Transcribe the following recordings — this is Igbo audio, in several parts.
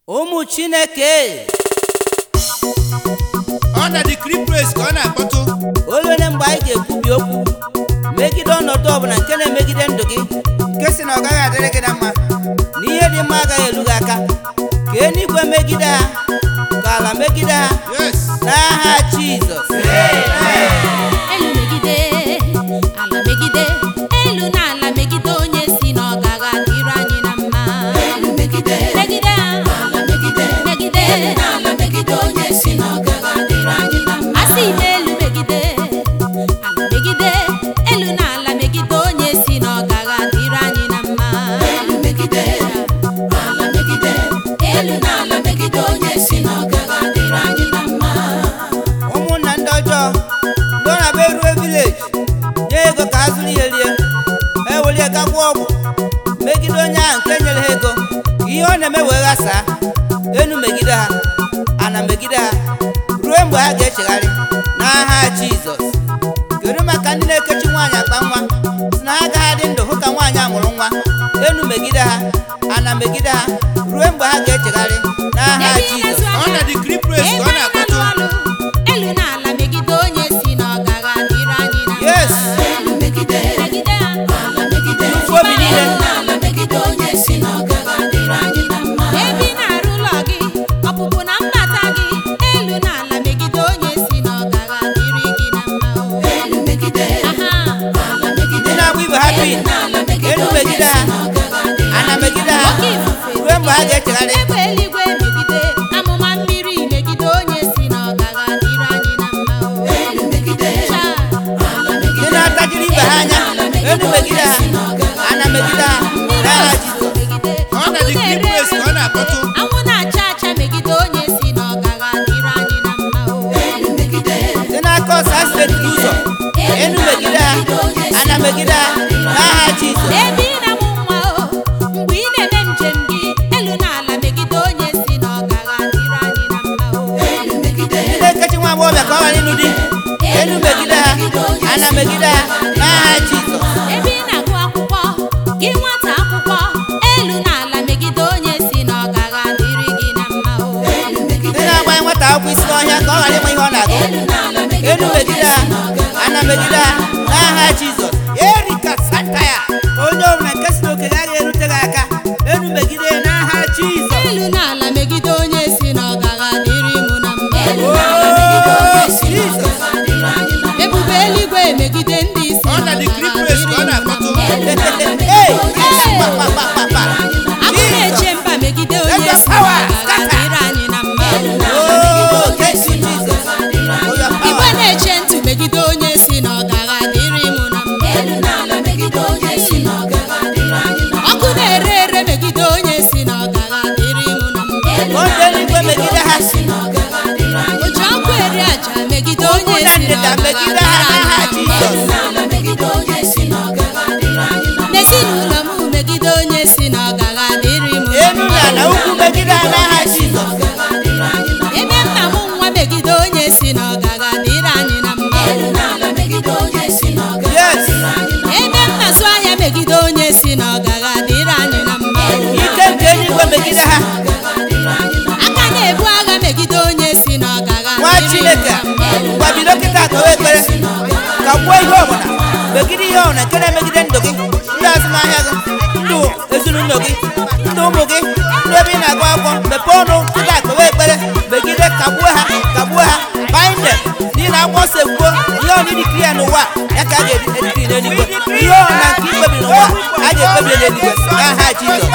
ụmụ chineke ọ na dikri pres ka ọ na-akpọtụ olele mgbe anyị ga-ekwubi okwu megide ọnọdụ ọbụla nke na-emegide ndụ gị nke si na ọ gaghị adịrị gị na mma na ihe dị mma agaghị elu gị aka ka eluigwe megide ha ka ala megide ha yes n'aha jizọs elu megide ala megide elu na ala megide onye si na ọ gaghị adịrị anyị na mma elu megide megide ala megide megide elu na ala megide onye si na ọ gaghị adịrị anyị na mma asị m elu megide ala megide elu na ala megide onye si na ọ gaghị adịrị anyị na mma elu megide ala megide elu na ala megide onye si na ọ gaghị adịrị anyị na mma ụmụnna ndị ọjọọ ndị ọ na-abịa erue vileji nye ego ka ha zụrụ ihe rie ewelie gakwa ọgwụ megide onye ahụ nke nyere ha ego ka ihe ọ na-eme wee ghasaa enu megide ha ana megide ha ruo mgbe ha ga-echegharị n'aha jizọs kedu maka ndị na-ekechi nwaanyị akpa nwa si na ha agaghị adị ndụ hụ ka nwaanyị a mụrụ nwa enu megide ha ana megide ha ruo mgbe ha ga-echegharị n'aha jizọs ọ na dikri pres ka ọ na-akpọtụ elu na ala megide onye si na ọ gaghị adịrị anyị na mma. Yes. Elu megide megide ala megide Tufuo obi niile. elu na ala megide onye si na ọ gaghị adịrị anyị na mma. ebe ị na-arụ ụlọ gị ọpụpụ na mbata gị elu na ala megide onye si na ọ gaghị adịrị gị na mma o. elu megide aha ala megide ndị na-agba ibe ha pin enu megide ha ana megide ha Oke ifufe ruo mgbe ha ga-echegharị egbe eluigwe megide amụma mmiri megide onye si na ọ gaghị adịrị anyị na mma o. Chaa, ndị na-atajiri ibe ha anya enu megide ha ana megide ha n'aha jizọs megide ọ na dikri pres ka ọ na-akpọtụ anwụ na-acha acha megide onye si na ọ gaghị adịrị anyị na mma o. ndị na-aka ọsọ asidenti n'ụzọ enu megide ha ana megide ha n'aha jizọs Ebe ị na-amụ nwa o mgbe ị na-eme njem gị elu na ala megide onye si na ọ gaghị adịrị anyị na mma o. ndị na-ekechi nwa agbọghọbịa ka ọ ghara ịlụ di enu megide ha ana megide ha n'aha jizọs ebe ị na-agụ akwụkwọ gị nwata akwụkwọ elu na ala megide onye si na ọ gaghị adịrị gị na mma o. ndị na-agbanye nwata akwụkwọ isi n'ọhịa ka ọ ghara ịma ihe ọ na-agụ enu megide ha ana megide ha n'aha jizọs erika sataya onye ọbụla nke si n'oke gaghị erute gị aka enu megide n'aha jizọs elu na ala megide onye si na ọ gaghị adịrị mụ na mma Oh, Jesus. ebube eluigwe megide ndị si ọ na dikri pres ka ọ na-akpọtụ Hey, pa, pa, pa, pa, pa. agụ na-eche mba megide onye Let your si na power ọ gaghị scatter. adịrị anyị na mma Oh, thank you, Jesus. For your igwe power. na-eche ntị megide onye si na ọ gaghị adịrị mụ na mma ọkụ na-ere ere megide onye si na ọ gaghị adịrị mụ na mma Onye eluigwe megide ha. o ji ọkụ eri aja megide onye Ụmụ na si na ndịda ọ gaghị megide adịrị ha anyị n'aha na mma n'ezinụlọ m megide onye si na ọ gaghị adịrị mụ na Enu na ala ukwu megide ha n'aha Jizọs. ebe nna m nwa megide onye si na ọ gaghị adịrị anyị na mma Yes. ebe m na-azụ ahịa megide onye si na ọ gaghị adịrị anyị na mma Ike nke eluigwe megide ha. aka na-ebu agha megide onye si na ọ gaghị Nwa adịrị Chineke, anyị na mma gwa bido kịta kpewe ekpere. Ka gbuo ihe ọbụla. Megide ihe ọbụla nke na-emegide ndụ gị, ndụ azụmahịa gị, ndụ ezinụlọ gị, ndụ ụmụ gị, ndụ ebe ị na-agụ akwụkwọ. Mepee ọnụ kịta kpewe ekpere. Megide kagbuo ha, kagbuo ha. Bind them. N'ihi na akwụkwọ nsọ ekwuo, ihe ọbụla idikiri ya n'ụwa, ya ka a ga-edikiri n'eluigwe. Ihe ọbụla nke ikpebiri n'ụwa, a ga-ekpebiri n'eluigwe. N'aha Jizọs.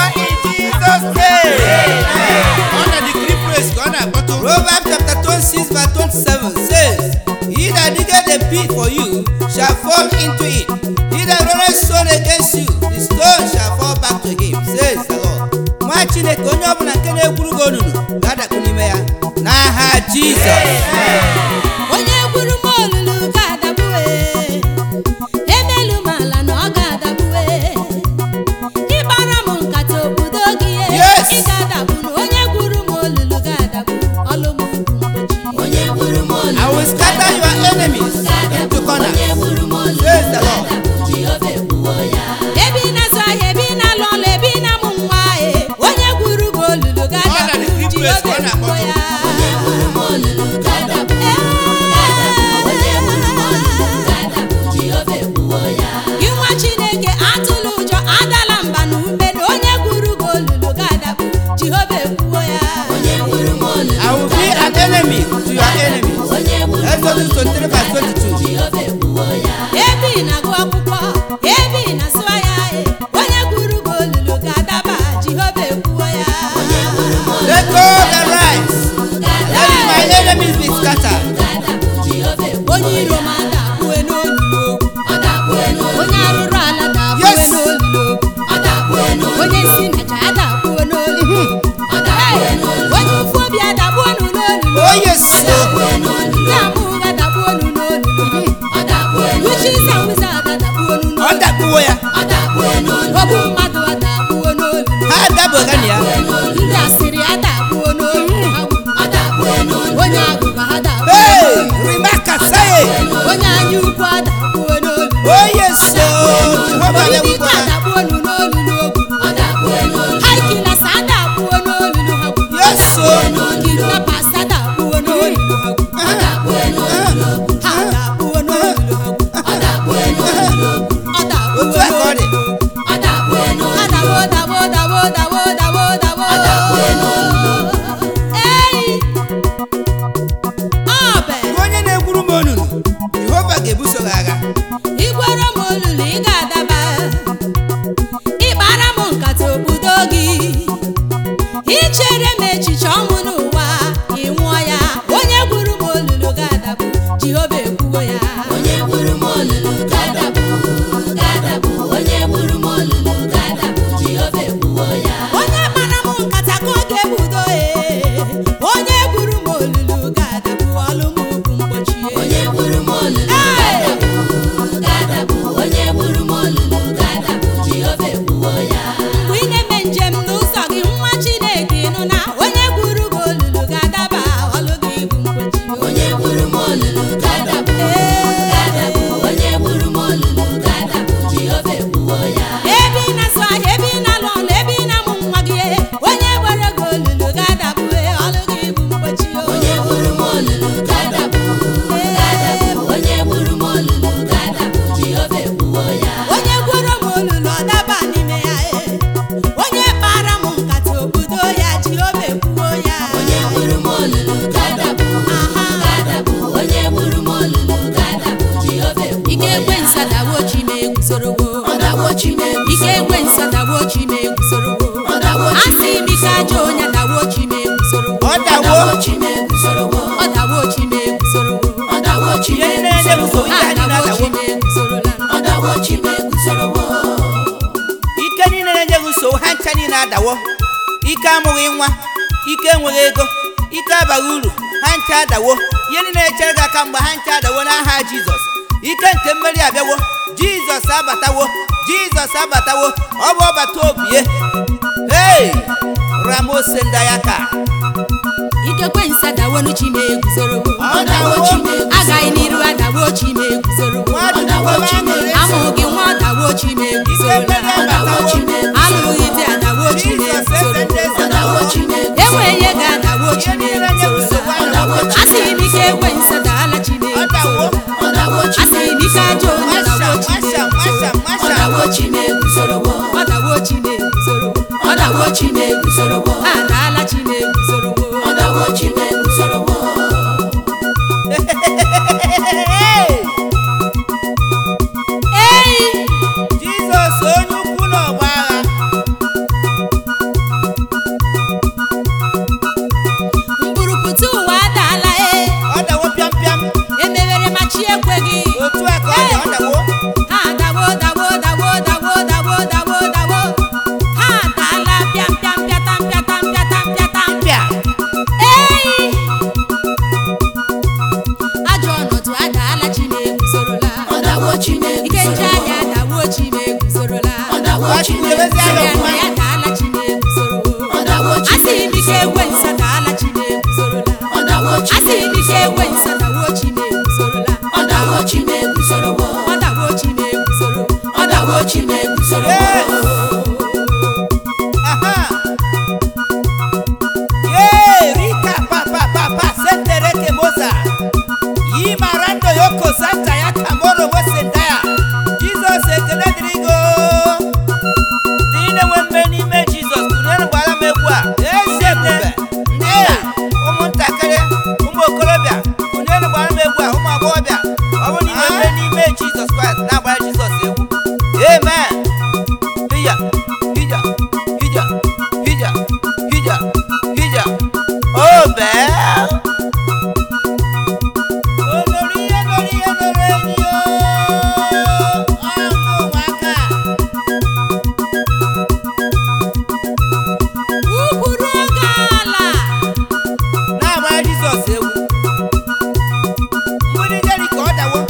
ọ na dikri pres ka ọ na-akpọtụ Proverbs chapter 26 verse 27 says, He that diggeth a pit for you shall fall into it. He that rolleth stone against you, the stone shall fall back to him, says the Lord. Nwa Chineke onye ọbụla nke na-egwuru gị onunu ga-adakpu n'ime ya n'aha Jizọs. onye gwuru m olulu ga-adagbuwe emelu m ala na ọ ga-adagbuwe ịgbara m nkata obodo gị ye, Yes. ị ga-adagbu na onye gwuru m olulu ga-adagbu ọlụ m ugwu mgbochi I will scatter your enemies into corners, says the Lord. ebe ị na-azụ ahịa ebe ị na-alụ ọlụ ebe ị na-amụ nwa e, onye gwuru m olulu ọ na ga-adagbu dikri praise ka ọ na-akpọtụ gị nwa chineke atụla ụjọ adala mba na ume na onye gwuru gị olulu ga-adakpu jehova ekwuo ya I will be an enemy to your enemies. Exodus 23 verse 22. ebe ị na-agụ akwụkwọ ebe ị na-asụwa ya e, onye gwuru gị olulu ga-adaba jehova ekwuo ya Let go the rise. Let my enemies be scattered. onye iro m adakpue n'olulu onye arụrụ ala dakpue Yes. n'olulu onye si naja adakpuo n'olulu onye ụfụ obi adakpuo n'olulu Oh yes. ndị amụghị adakpuo n'olulu witches and wizards adakpuo n'olulu Ọ dakpuo ya. ogbu mmadụ adakpuo n'olulu Ha adabụga na ya. ndị asịrị adakpuo n'olulu onye agụba adakpuo Hey, Rebecca say it. onye anya ukwu adakpuo n'olulu Oh yes. Oh, Jehovah onye let me ike go. adakpuo n'olulu ogwu haikilas adakpuo n'olulu ha gwu Yes. Oh. kidnappers adakpuo n'olulu ha gwu ha adakpuo n'olulu ha gwu ọ dakpuo Otu a ka ọ dị. Adawo, dawo, dawo, dawo, dawo, dawo. Ei! Ọbẹ, Gị onye na-egwuru m onunu, Jehova ga-ebuso gị agha. igwere m olulu ị ga-adaba ịkpara m nkata obodo gị ichere m echiche ọnwụ n'ụwa ị nwụọ ya onye gwuru m olulu ga-adabụ jehova ekwuwo ya onye kpara m nkata ka ọ ga-ebudo ee onye gwuru m olulu ga-adabụ ọlụ m ugwu mgbochi Ee! mgbe ị na-eme njem n'ụzọ gị nwa chineke ịnụ na onye gwuru gị olulu ga-adaba ọlụ gị bụ mgbochi ebe ị na-azụ ahịa ebe ị na-alụ ọlụ ebe ị na-amụ nwa gị onye gwere gị olulu ga-adabụ ọlụ gị bụ mgbochi o. onye gworo m olulu ọ daba n'ime ya ee. onye kpara m nkata obodo ya jehova ekwuo ya ike ekwe nsadawo chi ma eguzorowo ike ekwe nsadawo chi ma eguzorowo asị m ike ajọ onye dawo chi ma eguzorowo Ọ dawo. ọ dawo chi ma eguzorowo Ihe niile na-ebuso ike ha anyị dawo chi na-adawo. ma eguzorola Ike niile na-enye gị nsogbu ha ncha niile adawo. Ike amụghị nwa, ike enweghị ego, ike abaghị uru, ha ncha adawo. Ihe niile na-echere gị aka mgbe ha ncha adawo n'aha Jizọs. Ike nke mmeri abịawo. Jizọs abatawo. Jizọs abatawo. Ọ bụ ọbata obie. Hey! Ramose ndayaka. ikekwe nsadawo chi ma eguzorowo Ọ dawo. agaghị n'iru adawo chi ma eguzorowo Mmadụ na-enwe aṅụrị eso. amụghị nwa adawo chi ma Ike mmeri eguzorola abatawo. alụghị di adawo chi ma Jizọs eze ndị eze eguzorola adawo. enweghị ego adawo chi Ihe ma niile na-enye gị nsogbu adawo. eguzorola asị m ike ekwe nsadaala chi ma Ọ dawo. eguzorola asị m ike ajọ onye Masha, dawo chi ma masha, masha, masha. ọ dawo chi ma eguzorowo ha adaala chi ma eguzorowo ei Jizọs onye ukwu n'ọgba agha mkpụrụpụta ụwa adaala e ọ dawo pịam pịam emewere ma chi ekweghị otu a ka ọ dị ọ dawo ha dawo dawo dawo dawo dawo dawo dawo ha adaala pịam pịam pịatam pịatam pịatam pịatam pịa ei ajọ ọnọdụ adaala chi ma eguzorola ike nche ahịa adawo chi ma eguzorola gbachikwurewezi anya Arịa ọfụma ya adaala chi ma eguzorowo asị m ike ekwe nsa daala chi ma eguzorola asị m ike ekwe nsa dawo chi ma eguzorola ọ dawo chi ma eguzoro Yes. aha yee ebube olórí ihe lórí ihe lórí enyi o ọgụ ụmụaka Ụkpụrụ oge ala na-agbara jizọs egwu mgbidi jeriko ọ dawo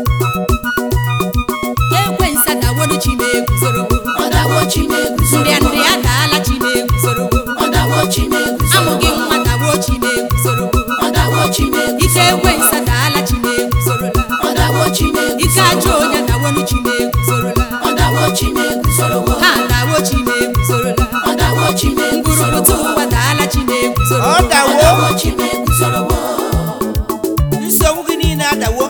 ekwensu adawolu chimeguzorowo Ọdawo Chimeguzoro. ndịandị adaala chimeguzorowo Ọdawo Chimeguzoro. amụghị nwa dawo chimeguzorowo Ọdawo Chimeguzoro. ike ekwensu adaala chimeguzorola Ọdawo Chimeguzoro. ike ajọ onye adawolu chimeguzorola Ọdawo Chimeguzoro. ha dawo chimeguzorola Ọdawo Chimeguzoro. ngwurupụta ụwa daala chimeguzorowo ọ dawo Ọdawo Chimeguzoro. nsogbu gị niile adawo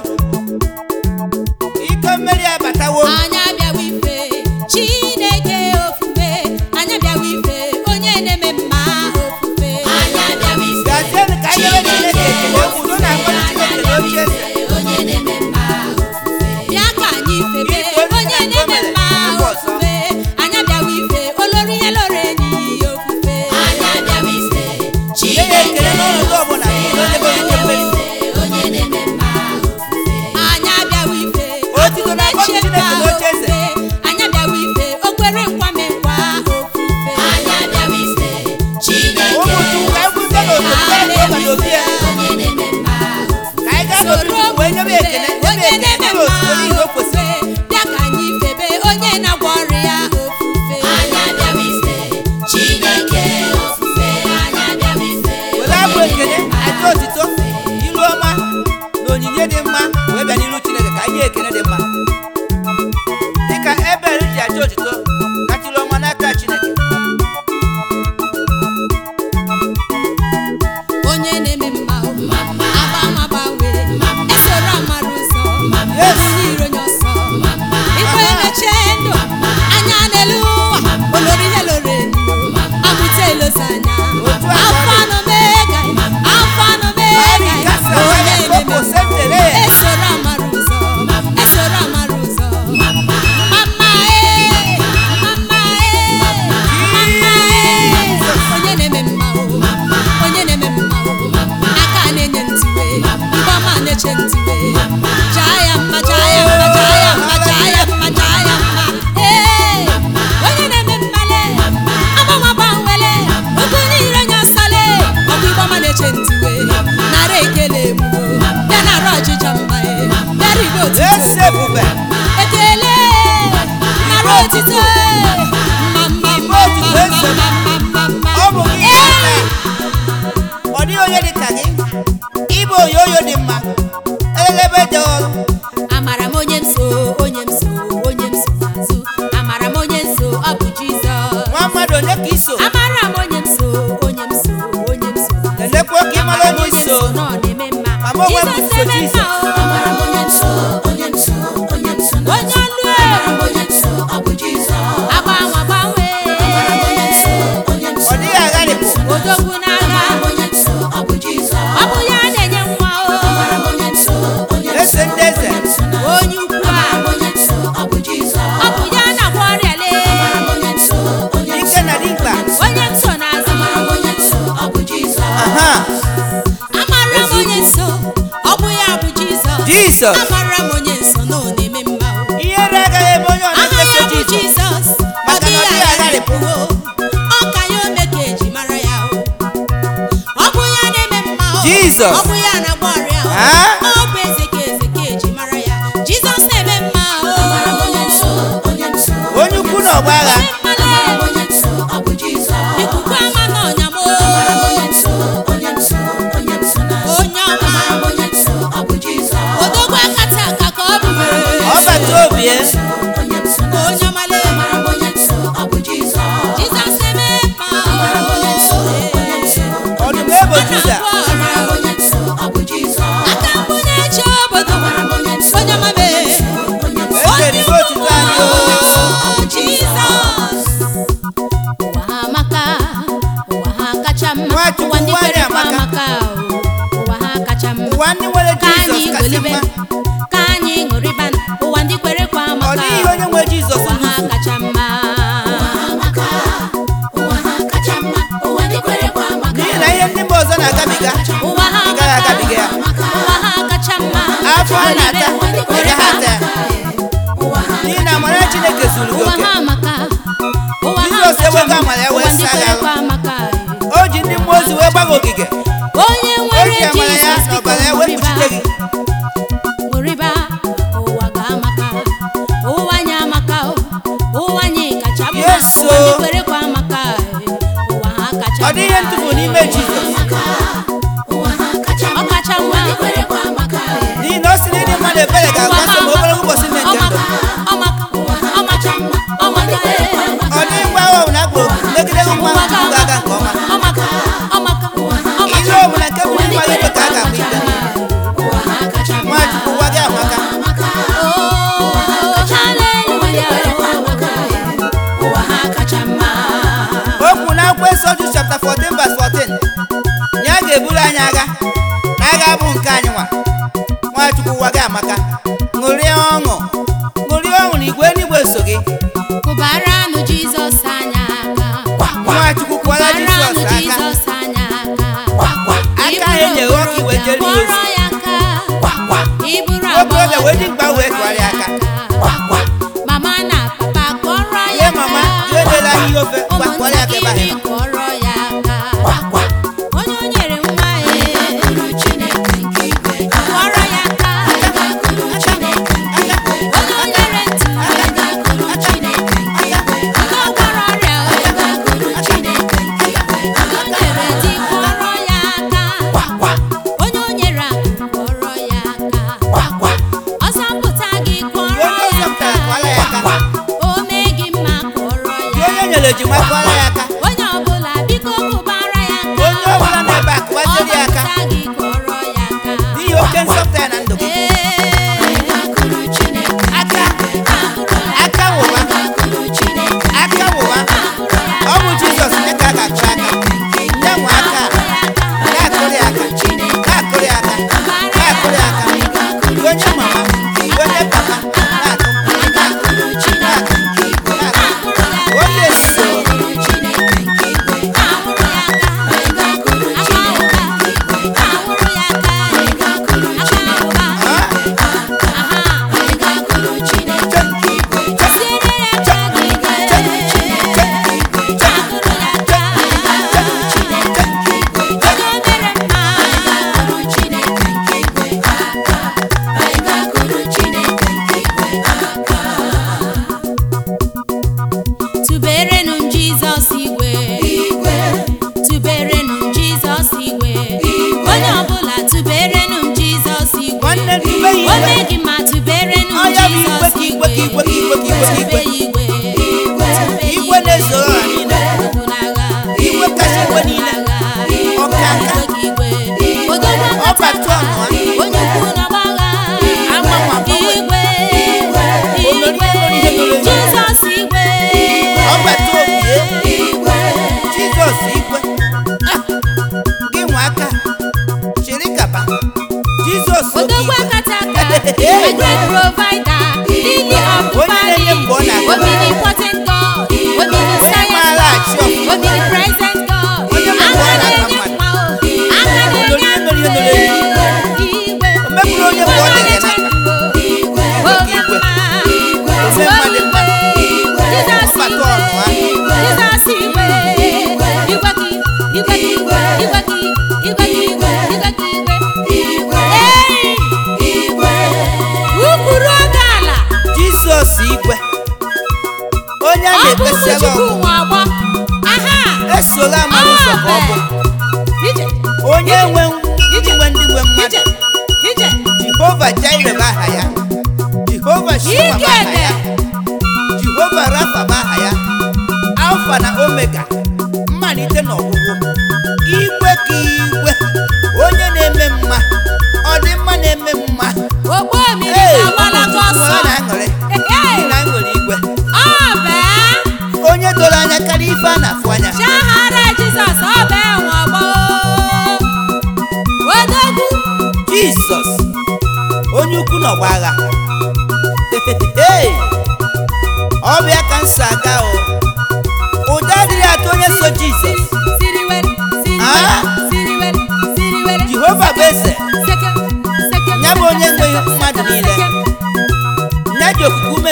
ike mmeri abatawo anyị abịawa ife chineke ofufe anyị abịawa ife onye na-eme mma ofufe Anyị abịawa ife. gazienụ ka anyị nyere chineke ekele udo na-akpọrọ chineke n'oche eze Onye na-eme mma ofufe. bịa ka anyị febe Ife onye onye na-eme na-eme mere mma mgbe ọzọ. ofufe anyị abịawa ife olori ihe loro enyi ofufe Anyị abịawa ife. nye ya ekele n'ọnọdụ ọbụla n'ihi na onye bụ onye mmeri Onye na-eme mma ofufe. anyị abịawa ife Otito na-akpọ Chineke Chineke n'oche eze. anyị abịawa ife o kwere nkwame nkwa ofufe Anyị abịawa ife. Chineke ụmụ chukwu ka anyị kwụsị n'otu mkpere ka ọ obi ya onye na-eme mma ka anyị gaa n'obi chukwu wee nyebe ekele nyebe onye ekele na-eme nyebe otuto n'ihi o kwesịrị bịa ka anyị febe onye na-agwọ ọrịa ofufe Anyị abịawa ife. Chineke ofufe. Anyị abịawa ife. were abụ ekele aja otito ilu ọma na onyinye dị mma wee bịa n'iru chineke ka anyị nye ekele dị mma dịka ebel ji aja otito kacha ilu ọma n'aka chineke onye na-eme mma agbanwe agbanwe esoro amara ụzọ Yes. onye iro nye ọsọ ikwe emeche ndụ anya n'elu ụwa olori ihe loro elu amụta elozi anya Otu a ka ọ afọ dị. anụ mega afọ anụ Mari mega gasa onye waya na-eme koko mma sentere esoro amara ụzọ esoro amara ụzọ mama ee mama ee mama ee onye na-eme mma o onye na-eme mma o aka na-enye ntiwe mgbama na-eche ntiwe jaa ya mma jaa ya mma jaa ya mma jaa ya mma jaa ya mma ee onye na-eme mmale agbanwe agbanwele ogu niile nye ọsọle ọkụ ịgbama na-eche ntiwe nara ekele emume bịa nara ọjịja mma e bịara igbe ese otuto ebube ekele nara otito mma mma mma mma mma mma mma ọ bụ gị Ee! aka ọ dịghị onye dị ka gị ịbụ onye oyo dị mma elebe dị ọrụ amara m onye m so onye m so onye m so n'azụ amara m onye m so ọ bụ jizọs nwa mmadụ onye ka iso amara m onye m so onye m so onye m so n'azụ elekwa ka ịmara amara m onye onye m iso so na ọ na-eme mma Mama onwe m jizọs so eme mma Jizọs. o Amara m onye nso, onye nso, onye nso na onye ọlụ Amara m onye nso, ọ bụ Jizọs. agbanwe agbanwe Amara m onye nso, onye nso, ọ dịghị agharịpụ odogwu n'agha Amara m onye nso, ọ bụ Jizọs. ọ bụ ya na-enye nwa Amara m o onye nso, onye ese nso, ndị eze onye nso na onye ukwu a Amara m onye nso, ọ bụ Jizọs. ọ bụ ya na-agwọ ọrịa lee Amara m onye nso, onye ike nso, na dimkpa onye nso n'azụ Amara m onye nso, ọ bụ Jizọs. aha amara m onye nso ọ bụ ya bụ jizọs Jizọs. amara m onye nso na ọ na-eme mma o ihere agaghị eme onye ọna aha ya bụ mmeso jizọs jizọs ọ Maka na dịghị ọ dịghị agharịpụ o ọ ka ya ome ka eji mara ya o ọ bụ ya na-eme mma o Jizọs. ọ bụ ya na-agba ọrịa o Ah? ọ bụ eze ka eze ka eji mara ya jizọs na-eme mma o Amara m onye nso, onye nso, onye ukwu na ọgba agha Amara m onye nso, ọ bụ Jizọs. ikuku ama n'ọnya m o Amara m onye nso, onye nso, onye nso na onye ọma Amara m onye nso, ọ bụ Jizọs. odogwu akata aka ka ọ bụ ọbata obi ya Onye nso na onye ọmale Amara m onye nso, ọ bụ Jizọs. jizọs eme mma Amara m onye nso, onye nso, ọdụm ebo juda Amara m onye nso, ọ bụ Jizọs. aka mbụ na-eche obodo Amara m onye nso, onye ọmame onye nso, eze ribe otuto anyị o jizọs ụwa ha amaka ụwa ha kacha mma Nwachukwu, ụwa ndị ụwa kwere anyị kwa amaka. amaka o. ụwa ha kacha mma ụwa ndị nwere ka anyị jizọs kasị golibe mma ka anyị ṅụrịba ụwa ndị kwere kwa ọ amaka dịghị onye nwe jizọs ụwa ha nzuzu kacha mma ụwa ha amaka, ụwa ha kacha mma, ụwa ndị kwere kwa amaka. n'ihi na ihe ndị mba ọzọ na-agabiga ha na-ata ị gaghị ata ya n'ihi na amara chineke zuru gị ụwa oke ha amaka ụwa ha Jizọs kacha ewego mma. amara ya wee ụwa ndị saa gị kwerekwa ahụ. amaka o ji ndị mmụọ ozi wee gbaga ogige onye o nwere ji amara ya Jizọs na biko ọbara ya wee ṅụrịba kpuchite gị ṅụrịba ụwa ga-amaka ụwa anyị amaka ụwa anyị kacha mma Yes, ụwa ndị o. kwerekwa amaka ụwa ha kacha ọ dị ihe ntụfu n'ime Jizọs ọ kacha mma n'ihi na o si n'ịdị mmadụ ebere ga-agbasa ma ogologo ụbọchị nne nke ndụ ọ dịghị ngwa agha ọbụla akpụrụ megide nwa ahụ ga-aga nke ọma ihe ọbụla nke bụ n'ịma ikpe ka a ga-agba ikpe nwachukwu gwa gị amaka o kwuru na akwụkwọ nsọ Jus chapter 14 verse 14 ya ga-eburu anyị agha na agha abụ nke anyị nwa nwachukwu gwa gị amaka ṅụrịa ọṅụ ṅụrịa ọṅụ na igwe eluigwe so gị Kụbaranụ Jizọs anya aka nwachukwu kwara Kụbaranụ Jizọs aka Jizọs anya aka aka ahụ enyeghị ọka iwe jere ya ozi Kpọrọ ya aka Iburu okorobịa wee ji mkpa wee tụgharịa aka Mama na papa kọrọ ya ihe mama aka ihe dela ihe ofe gwa kpọrọ ya ka ebe ahụ ụmụntakịrị nọ. kọrọ ya aka onye o nyere nwa ya kọrọ ya aka onye o nyere ntị nke ọ gwọrọ ọrịa o nyere di kọrọ ya aka onye o nyere akụ kọrọ ya aka ọ zọpụta gị kọrọ onye ya ọzọ pụtara kwara ya aka aka o mee gị mma kọrọ gị ya onye nyere ejima kwara ya aka onye ọbụla biko kụbara ya aka onye ọbụla nọ ebe a kụwaziere ya aka ọ gị kọrọ ya aka n'ihi oke nsọpụta ya na ndụ gị aka aka wụwa aka wụwa ọ bụ jizọs nye ka a ga-akụrụ aka nye nwe aka na-akụrụ ya aka na-akụrụ ya aka na-akụrụ ya aka gị onye mama gị onye papa na-akụ na-akụ na-akụ na-akụ onye so ha Tuberenụ m Jizọs igwe tuberenụ m Jizọs igwe onye ọbụla tuberenụ m Jizọs igwe nwanne tube ya o igwe mee gị ma tuberenụ m Ọ ya bụ igwe Jizọs ka igwe ka igwe ka igwe ka igwe ka Tube igwe. ya igwe igwe na-esoro ha niile Igwe kacha igwe niile. Ọkaka. Ọbata ọnụ ha. onye ukwu n'ọgbagha Agbanwe agbanwe. igwe Olori igwe olori ihe loro ya. Jizọs igwe Ọbata obi ya. jizọs igwe Ah, gị nwe aka chịrị kaba jizọs oke odogwu igwe akataka a great provider lily of the Onye na-enye mgbe ọ valley na-agụ omnipotent God omniscient maara achị God ọfụma. omnipresent God Onye mgbe ọ aka na-agba na-enye mmadụ. mma o aka Olori na-enye ihe mere ihe mere akụ igwe O mepụrụ onye mgbe ọ dịghị na igwe Igwe ka igwe. Ome mmadụ mma. Jizọs Ọbata ọnụ ha. Jizọs igwe igwe ka igwe ka igwe igwe ka igwe ka igwe igwe ka igwe Ei! Ukpuru oge ala jizọs igwe onye a ọ bụ na-ekpesịara Chukwu ọgwụ nwe ọgbọ aha esola amara ụzọ ka ọ bụ ije onye nwe iji nwe ndị nwe mmadụ ije ije jehova jaire bụ aha ya jehova shema bụ aha ya jehova rafa bụ aha ya alfa na omega mmalite na ọgwụgwụ igwe ka igwe onye na-eme mma ọdịmma na-eme mma ogbo mmiri Ee, na-agbalaga ụmụ ọsọ Chukwu na-aṅụrị Ee, n'ihi na aṅụrị igwe ọ bee onye doro anya karịa ife a na-afụ anya Chahara Jizọs ọ bee nwe ọgbọ odogwu jizọs onye ukwu na ọgba agha Hey! ọ bịa ka m so aga o ụda adịghị atụ onye so jizọs siriwere siriwere Ah? siriwere siriwere jehova bụ eze seke seke ya bụ onye nweghị mmadụ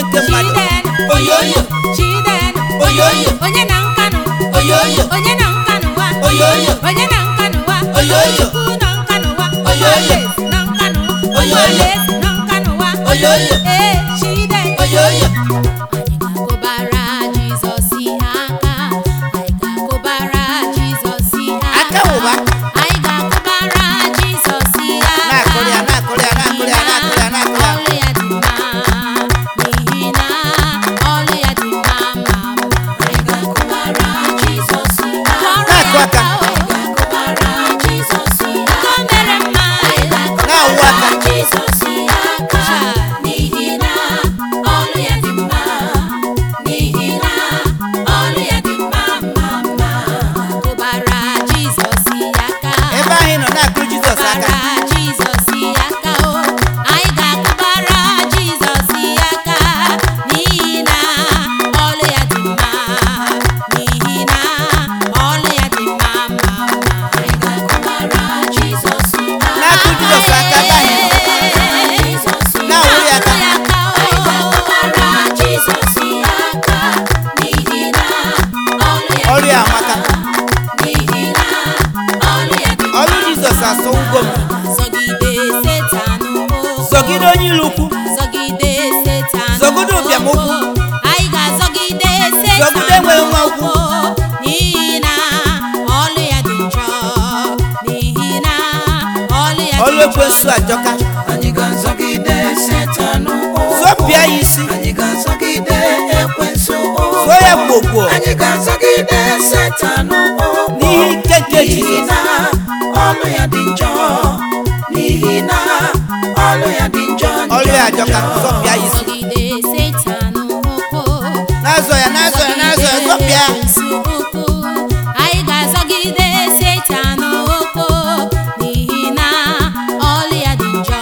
nke mmadụ Chiden, oyoyo Chiden, Oyoyo. onye na nkanụ Oyoyo. onye na nkanụ wa Oyoyo. onye na nkanụ wa Oyoyo. Chukwu na nkanụ wa Oyoyo. Ụmụalaeze na nkanụ Oyoyo. Ụmụalaeze na nkanụ wa Oyoyo. ee Chiden oyoyo anyị ga-akụbara Jizọs ihe aka anyị ga-akụbara Jizọs ihe Aka ụba. anyị ga-akụbara Jizọs ihe aka na-akụrụ ya na-akụrụ ya na-akụrụ ya na-akụrụ ya na-akụrụ ya ọlụ ya dị mma n'ihi na ọlụ ya dị mma ma mma anyị ga-akụbara Jizọs ihe aka Na-akụ aka. anyị ga-akụbara Jizọs ihe aka o mere mma anyị Na-awụ ga-akụbara aka. Jizọs ihe aka n'ihi na ọlụ ya dị mma n'ihi na ọlụ ya dị mma ma mma kụbara Jizọs ihe aka ebe ahụ ị nọ na-akụrụ jizọs aka Kụbara Jizọs ihe aka o anyị ga-akụbara Jizọs ihe aka n'ihi na ọlụ ya dị mma n'ihi na ọlụ ya dị mma ma mma anyị ga-akụbara Jizọs ihe aka Na-akụ Jizọs aka ebe ahụ ị nọ. Na-awụrụ ya aka. anyị ga-akụbara Jizọs ihe aka n'ihi na ọlụ ya ọrụ ya amaka n'ihi na ọlụ ya dị ọrụ jizọs asọgbugo m zọgide setan ụkwụ zọgide onye ilu ukwu zọgide setan Zọgide ụbịam ụkwụ. anyị ga-azọgide setan Zọgide enweghị nwa ụkwụ. n'ihi na ọlụ ya dị njọ n'ihi na ọlụ ya ọrụ dị ekwensu njọ ajọka anyị ga-azọgide setan ụkwụ zọpịa ya isi anyị ga-azọgide ekwensu ụkwụ zụọ ya gbogbo anyị ga-azọgide setan ụkwụ n'ihi ike nke n'ihi jizọs na ọlụ ya dị njọ n'ihi na ọlụ ya dị njọ ọrụ ya ajọka zọpịa ya isi zọgide setan ụkwụ na-azọ ya na-azọ ya na-azọ ya zọpịa ya Ekwensu ụkwụ. anyị ga-azọgide setan ụkwụ n'ihi na ọlụ ya dị njọ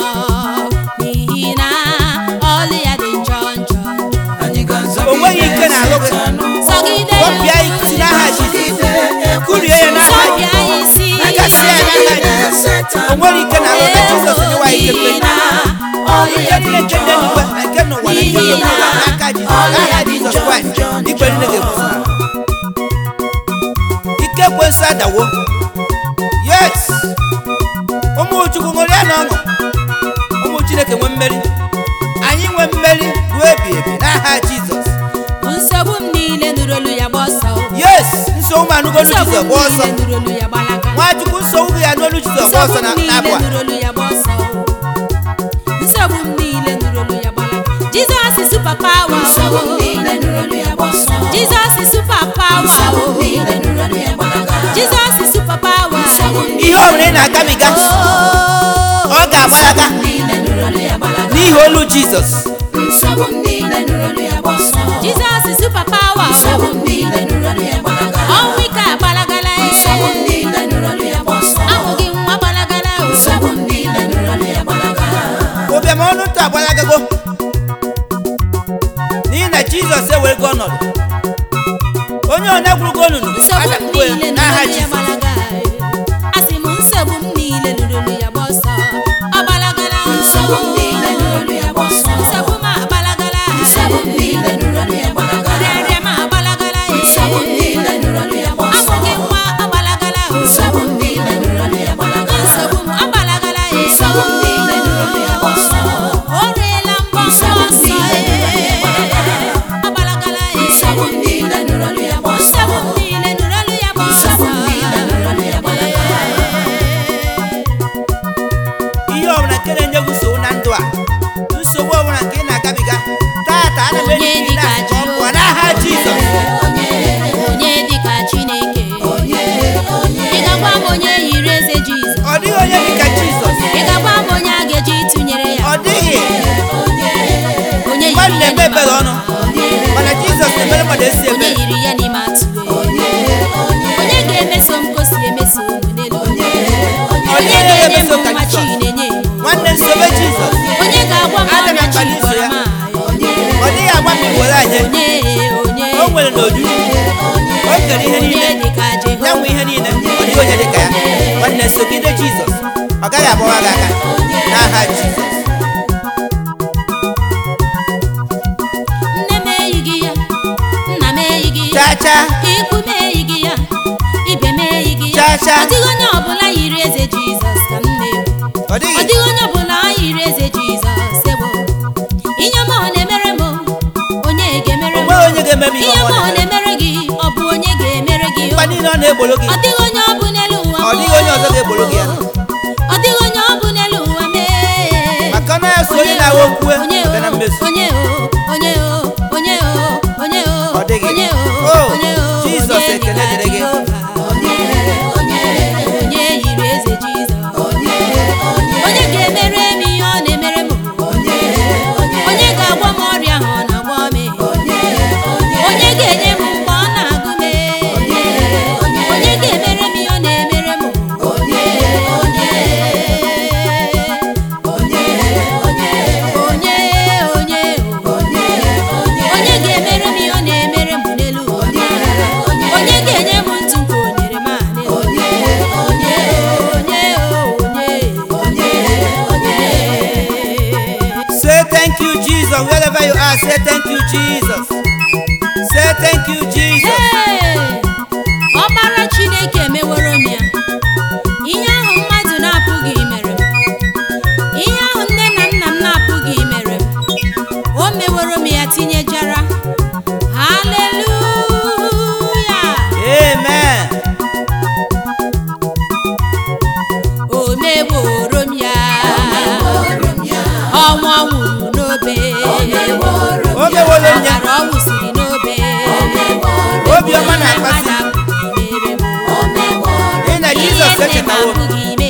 n'ihi na ọlụ ya dị njọ njọ njọ. anyị O nweghị ga-azọgide ike n'alụ gị. setan ụkwụ zọgide ya zọpịa ya isi n'aha jizọs kurie ya n'aha zọpịa ya jizọs isi Akasịa ya n'aha jizọs o nwere ike na alụta jizọs nyewa ya ike n'ihi na mgbe ọlụ ike ya dị niile nke njọ dị n'igwe na nke n'ụwa na nke dị n'ụwa n'aka jizọs n'aha jizọs kraịst ikpe niile ga-ekwusa ike ekwensu adawo yes ụmụ chukwu ṅụrịa na ọṅụ ụmụ chineke nwee mmeri anyị nwee mmeri ruo ebi ebi n'aha jizọs nsogbu m niile nụrụ olu ya gba ọsọ yes nsogbu anụgolu nsogbu jizọs m gba ọsọ niile nụrụ olu ya gbalaga nwachukwu nsogbu gị ya n'olu jizọs gba ọsọ na nsogbu m n'abụ niile a nụrụ olu ya gba ọsọ nsogbu m niile nụrụ olu ya gbalaga jizọs is super power Nsogbu m niile nụrụ olu ya gba ọsọ. jizọs is super power Nsogbu m niile nụrụ olu ya gbalaga. jizọs is super power Nsogbu m ihe ọ bụla ị na-agabiga Oh, ọ ga-agbalaga niile nụrụ olu ya gbalaga. n'ihi olu jizọs Nsogbu m niile nụrụ olu ya gba ọsọ. jizọs is super power Nsogbu m niile nụrụ olu ya gbalaga. ọnwụ ike agbalagala eh. Nsogbu m niile nụrụ olu ya gba ọsọ. amụghị nwa gbalagala oh. Nsogbu m niile nụrụ olu ya gbalaga. ụbịam ọnụ ntụ agbalagago n'ihi na jizọs ewerego ọnọdụ onye onye gwurugo onunu nsogbu m adakpuo ya niile n'aha nụrụ ya jizọs gbalaga eh. asị m nsogbu m niile nụrụ olu ya gba ọsọ ọ gbalagala oh. Nsogbu m niile nụrụ olu ya gba ọsọ. nsogbu m agbalagala eh. Nsogbu m niile nụrụ olu ya gbalaga. Rịarịa m agbalagala eh. Nsogbu m niile nụrụ olu ya gba ọsọ. amụghị nwa agbalagala oh. Nsogbu m niile nụrụ olu ya gbalaga. nsogbu m agbalagala eh. Nsogbu m niile nụrụ olu ya gba ọsọ. o riela mbọ nsọ Nsogbu m nsọ niile nụrụ olu ya gbalaga. eh. agbalagala eh. Nsogbu m niile nụrụ olu ya gba ọsọ. nsogbu m niile nụrụ olu ya gba ọsọ Nsogbu m niile nụrụ olu ya gbalaga. ihe ọbụla nke na-enye gị nsogbu na ndụ a nsogbu ọbụla nke ị na-agabiga tata ana m Onye enyi dịka na ọ pụọ Jehova. n'aha jizọs onye dịka chineke ị ga-agwa m onye yiri eze jizọs ọ dịghị onye dịka jizọs ị ga-agwa m onye a ga-eji tụnyere ya ọ dịghị onye mmadụ yiri ya na-eme n'ime ebere ọnụ mana jizọs na-emere mmadụ esi onye ebere yiri ya n'ime atụ onye ga-emeso m ka o si emeso m n'elu onye Ọ dịghị onye ga-enye m ga-emeso ka nwa chi Jizọs. na-enye m nwanne nsobe jizọs onye ga-agwa m Aga m ọrịa chi akpali iso gwara ya. m ọ dịghị agba m iwere anyị onye onye o nwere n'ojuju o kere ihe onye niile dịka ya jehova nwe ihe niile ọ dịghị onye dịka ya nwanne sogide jizọs ọ gaghị agbawa gị aka n'aha jizọs cha ọ dịghị onye ọbụla yiri eze jizọs ka m na-ekwu ọ ọ dịghị dịghị onye ọbụla yiri eze jizọs ewo ihe ọma ọ na-emere m onye ga-emere m onweghị onye ga-eme m ihe ihe ọma ọma ọ ọ na-eme na-emere gị ọ bụ onye ga-emere gị mgbe niile ọ na-egboro gị ọ dịghị onye ọ bụ n'elu ụwa Ọ dịghị onye ọzọ ga-egboro gị ya. ọ dịghị onye ọ bụ n'elu ụwa mee maka na ya so onye na-awa okwue bịa na mmezu onye o onye o onye o onye o Ọ dịghị. onye O, o onye o Jizọs onye ekele dịka dịrị gị. Jehova. onye yiri eze jizọs onye ga-emere m ihe ọ na-emere m onye ga-agwọ m ọrịa ahụ ọ na-agwọ m onye ga-enye m mgbe ọ na-agụ m onye ga-emere m ihe ọ na-emere m onye onye onye ga-emere m ihe ọ na-emere m n'elu ụwa onye ga-enye m ntụ nke o nyere m a n'elu onye onye onye onye say thank you jesus wherever you are say thank you jesus say thank you jesus Ee, ọbara chineke meworo m ya ihe ahụ mmadụ na-apụghị imere m ihe ahụ nne na nna m na-apụghị imere m o meworo m ya tinyejara haleluya amen o meworo m ya ọnwa nwụrụ n'obe o meworo m ya ọbara ọ wụsiri n'obe obiọma na-akpasi ị na jizọs echetawo m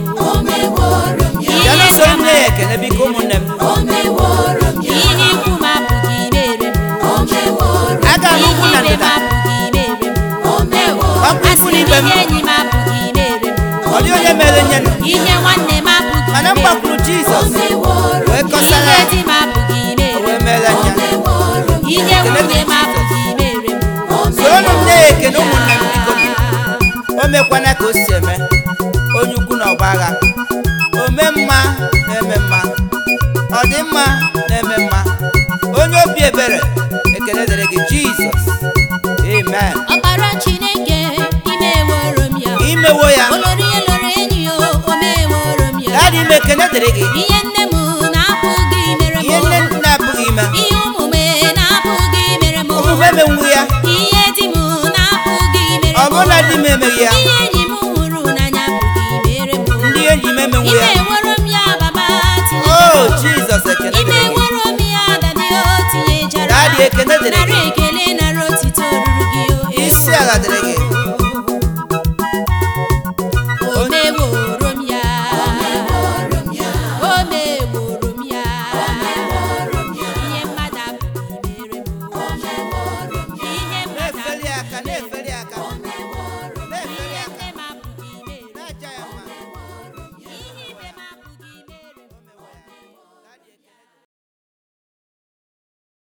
ya na soro nne ya ekene biko ụmụnne m ihe ikwu m apụghị imere m aga m ugwu na ihe ibe m ndịda apụghị imere m Ọkụ ikwu asịrị n'ibe m m. ihe enyi m apụghị imere m ọ dịghị onye mere nye nụ ihe nwanne m apụghị mana m imere m gbakwuru jizọs wee kọsara ihe ya di m apụghị o imere wee m meere nya ihe nwunye m apụghị imere m soronụ m nne ya ekene ụmụnne m biko nụ. o mekwana ka o si eme onye ukwu na ọgba agha ome mma na-eme mma ọ dị mma na-eme mma onye obi ebere ekele dịrị gị jizọs amen ọkpara chineke imeworo m ya imewo ya olori ihe loro enyi ya o meworo m ya dadị ime ekele dịrị gị ihe nne m na-apụghị imere m ihe nne m na-apụghị ime ihe omume na-apụghị imere m omume emenwu ya ihe di m na-apụghị imere ọ m bụrụ na di m emeghị ya ihe enyi m hụrụ n'anya apụghị imere m ndị enyi m emenwu ime ya ewero m ya baba o tinyejara jizọs ekele ime dịrị gị ewero m ya dadi o tinyejara Daddy, ekele dịrị nara gị. ekele nara otito ruru gị o isi ala dịrị gị